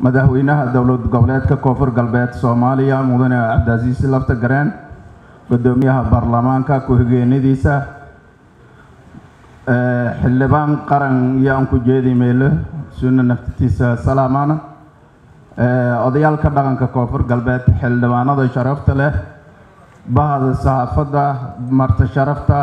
madaxweynaha dowlad goboleedka koonfur galbeed soomaaliya mudane cabdicasiis lafta gareen guddoomiyaha baarlamaanka ku-xigeenadiisa xildhibaan qaran yaan ku jeedi meyle sunna naftitiisa salaamana odayaalka dhaqanka koonfur galbeed xildhibaanada sharafta leh bahda saxaafadda marta sharafta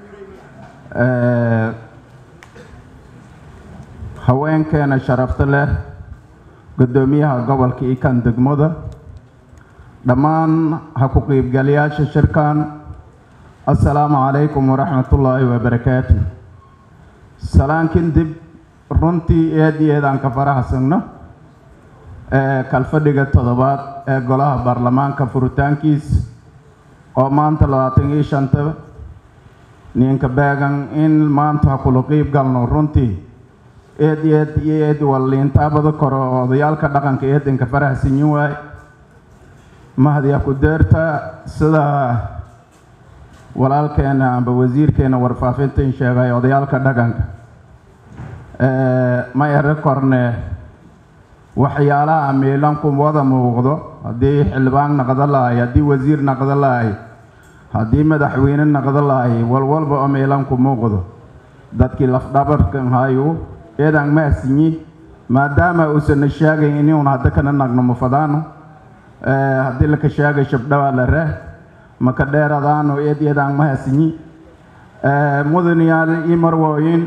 haweenkeena sharafta leh guddoomiyaha gobolka ikan degmada dhammaan ha ku qiibgalayaasha shirkan assalaamu calaykum waraxmatullaahi wabarakaatu salaankin dib runtii eed iyo eed aan ka faraxsagno kalfadhiga toddobaad ee golaha baarlamaanka furitaankiis oo maanta labaatan iyo shanta ninka beegan in maanta ha kula qiib galno runtii eed eed iyo eed walliintaabada kore oo odayaalka dhaqanka eedanka faraxsanyin waay mahadiya ku deerta sida walaalkeena amba wasiirkeena warfaafintan sheegay odayaalka dhaqanka ma ero korne waxyaalaha miilanku wada muuqdo haddii xildhibaan naqdo lahay haddii wasiir naqdo lahay haddii madaxweyne naqdo lahay walwalba oo miilanku muuqdo dadkii lafdhabarkan hayu eedaan mahadsinyi maadaama uusan sheegayn inuun hadda kana nagno mafadaano haddii laka sheegay shabdhawaa la reh maka dheeradaano eed eedaan mahadsinyi mudanayaal ii marwooyin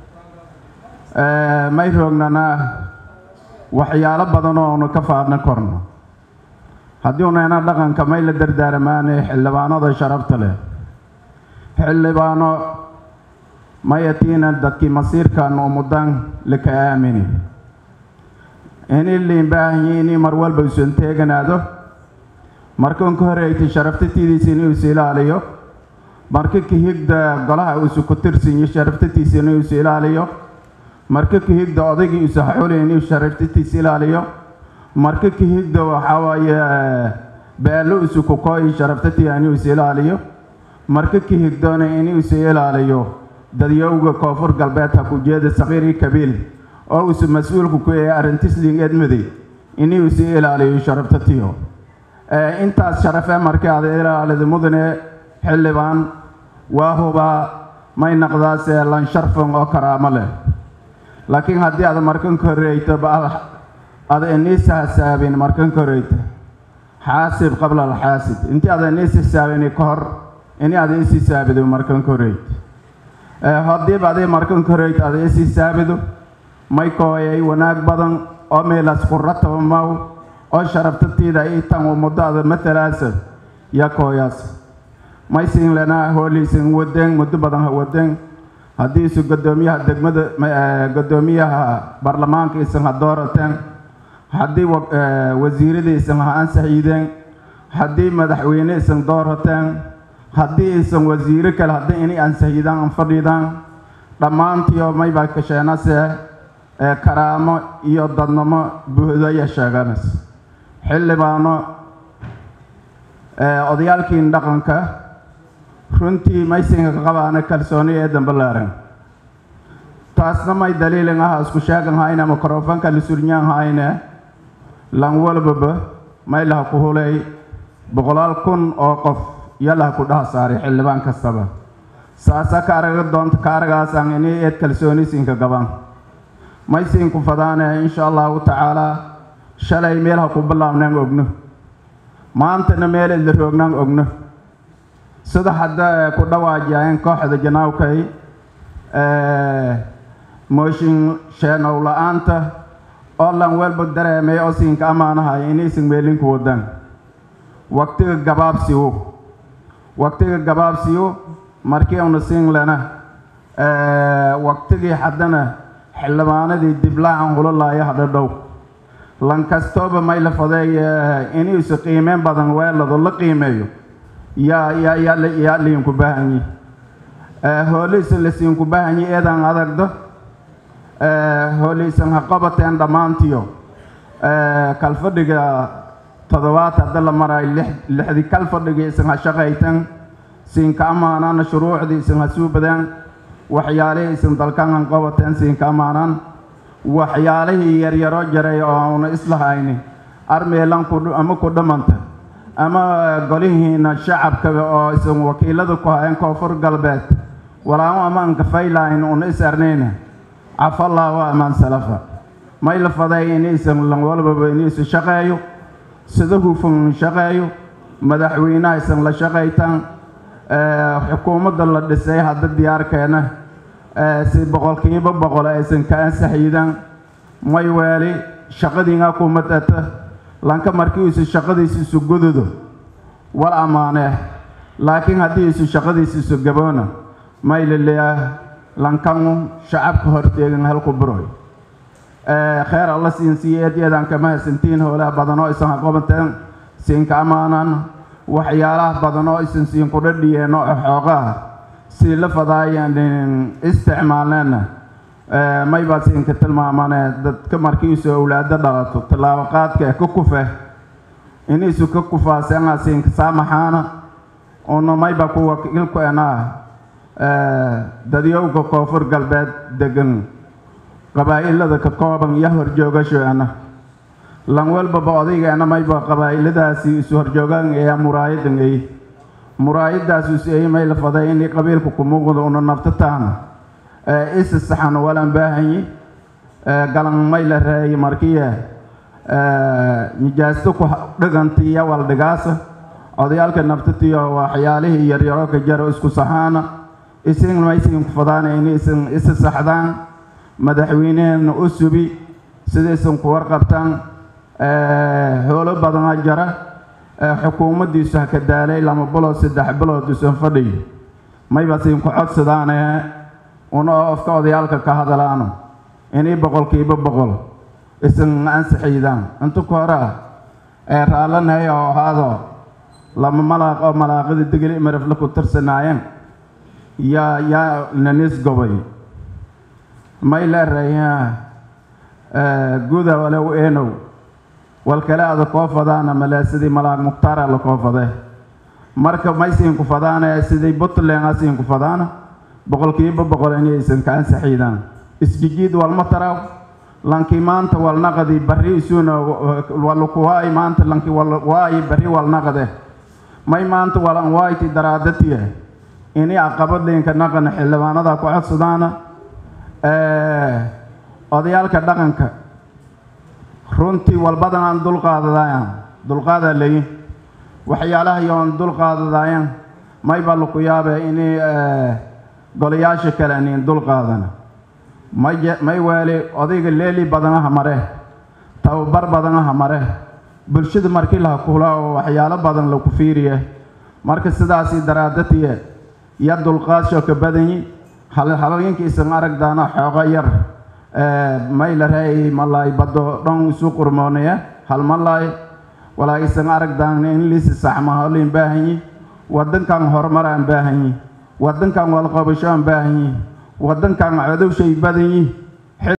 may roognanaa waxyaalo badan oo nu ka faadna korno haddii unayna dhaqanka may la dardaaramaane xildhibaanada sharafta leh xildhibaano mayatiina dadkii masiirkan umudan laka aamini inii liin baahanyi inii mar walba usan teeganaado markan ka horeytay sharaftatidiisa inuu is ilaaliyo marka ka higda golaha uusu ku tirsanyo sharaftatiisa inuu is ilaaliyo marka ka higda odaygii uusa xuli inuu sharaftatiisa ilaaliyo marka ka higda waxaa waaye beelo usu ku kooyi sharaftatiga inuu is ilaaliyo marka ka higdona inuu is ilaaliyo dadyowga koonfur galbeed ha ku jeeda sakiirii kabiil oo uusa mas-uulku ku yahay arrintisling edmaday inuu is ilaaliyo sharaftatiyo intaas sharafe markii aad ilaalida mudane xildhibaan waa hubaa may naqdaasee lan sharfan oo karaamo leh laakiin haddii aad markan ka horeyto ba ada iniisa hasaabin markan ka horeyto xaasib qabla alxaasib intii ada iniis hisaabini ka hor ini ada is hisaabido markan ka horeyto haddiiba aday markan ka horeyto ada is hisaabido may kooyay wanaag badan oo meelas qurataba maw oo sharaftatiida itan muddo ada matalaasa ya kooyaas maysin lenaa hooliisan wadeen muddo badan ha wadeen haddiisu guddoomiyaha degmada guddoomiyaha baarlamaanka isan ha doorateen haddii wasiirada isan ha ansaxiideen haddii madaxweyne isan doorateen haddii isan wasiiro kale haddii inay ansaxiidaan an fadhiidaan dhammaantiio maybaa kasheenase karaamo iyo dadnimo buuhdaya sheeganas xildhibaano odayaalkiin dhaqanka runtii maysinka ka qabaana kalsooni ee dambalaaran taasna may daliilin aha isku sheegan hayne mikrofonka lisuryaan hayne lan walbaba may laha ku hulay boqolaal kun oo qof iyo laha ku dhaha saaray xildhibaan kastaba saasa ka araga doonta ka aragaasaan inay eed kalsoonisinka gaban maysinku fadaane insha allahu tacaalaa shalay meel ha ku bilaabnaan ogno maantana meel idla roognaan ogno sida hadda ku dhawaajiyeen kooxda janaawkay mooshin sheenow la-aanta oo lan welba dareemay oo siinka ammaanahay inaysan meelinku wadaan waqtiga gabaabsiwo waqtiga gabaabsiyo markii una siin lena waqtigii haddana xildhibaanadii diblaacan hulalaaya hadha dhow lan kastooba may la fadeey inuusa qiimeyn badan weelado la qiimeeyo yaa yaa yaa yaa liinku baahanyi hooliisan lasiinku baahanyi eedaan adagdo hooliisan ha qabateen dhammaantiyo kalfadhiga toddobaad hadda la marayo lix lixdii kalfadhigii isan ha shaqaytan siinka ammaanana shuruucdii isan ha suubadeen waxyaalihii isan dalkan han qabateen siinka ammaanaan waxyaalihii yaryaro jaray oo una islahayni armeelan ama ku dhammanta ama golihiina shacabka oo isan wakiilada ku hayan koonfur galbeed walaamo amaanka faylayn una is arnayna cafallahu amaan salafa may la faday inaysan lan walbaba inaysu shaqeeyo sida hufan shaqeeyo madaxweynaha isan la shaqaytaan xukuumadda la dhisay hadda diyaarkeena si boqolkiiba boqol aysan ka ansaxyidan may weeli shaqadiinga ku madata lanka markii isu shaqadiisa isu gududo wal ammaanee laakiin haddii isu shaqadiisa isu gaboona may laleeyaah lankanu shacabka horteegan halku buroy kheer alla siin siiyeedyadan kama hasantiin howlaha badan oo isan haqobateen siinka ammaanan waxyaalaha badan oo isan siin kudhadhiyeen oo xoogaha sii la fadaayeen isticmaalneenna may baa siinka tilmaamane dadka markiisu owlaado dhalato tallaabo qaadka ee ka kufe iniisu ka kufaaseenaa siinka saamaxaana una mayba ku wakiilku enaa dadyowga koonfur galbeed degan qabaa'ilada ka kooban iyo horjoogashoena lan walbaba odaygeena mayba qabaa'iladaasi isu horjoogaan ee muraayadan ey muraayadaas is ey may la faday inay qabiilka ku muuqdo una naftataan isa saxan walan baahanyi galan may la reeyay markiya nijaasto ku dhigantiya waldhigaasa odayaalka naftatiyo waxyaalihii yaryaro ka jaro isku saxaana isin maysin ku fadaana inaysan isa saxdaan madaxweyneheena u subi sidaysan ku warqabtaan howlo badana jara xukuumaddiisu ha ka daalay lama bilood saddex bilood isan fadhiyo mayba siin ku codsadaane una ofka odayaalka ka hadalaano inay boqolkiiba boqol isan ansaxiydaan inta ku hore ah ee raallanahay oo ahaado lama malaaq oo malaaqada degeli marafle ku tirsanaayeen yaa yaa nanis gobay may leerayaa guda walow eenow wal kale ada koo fadaana male sidii malaag mukhtaara la koo fade marka may siinku fadaana sidii puntland a siinku fadaana boqolkiiba boqol inaysan ka ansaxiidaan isjijiid walma taraw lankii maanta walnaqadi barri isuuna walukuwaay maanta lanki waayi barri walnaqade may maanta walan waayti daraadatiya ini aqabadliinka naqana xildhibaanada ku codsadaana odayaalka dhaqanka runtii walbadan aan dulqaadadayan dulqaadaa leeyin waxyaalaha yoon dulqaadadayan mayba laku yaabe inay golayaasha kale aniin dulqaadana may may weeli odayga leeli badanaha mare tababar badanaha mare bulshada markii laha kula oo waxyaalo badan laku fiiriye marka sidaasii daraadatiye ya dulqaadsho ka badanyi halooyinkiisan aragdaana xoogo yar may la reey malaay baddo dhan isu qurmoonaya hal malaay walaa isan aragdaana in liisi saxma holin baahanyi wadankan horumar aan baahanyi wadankan walqabasho aan baahanyi wadankan codowshay badanyi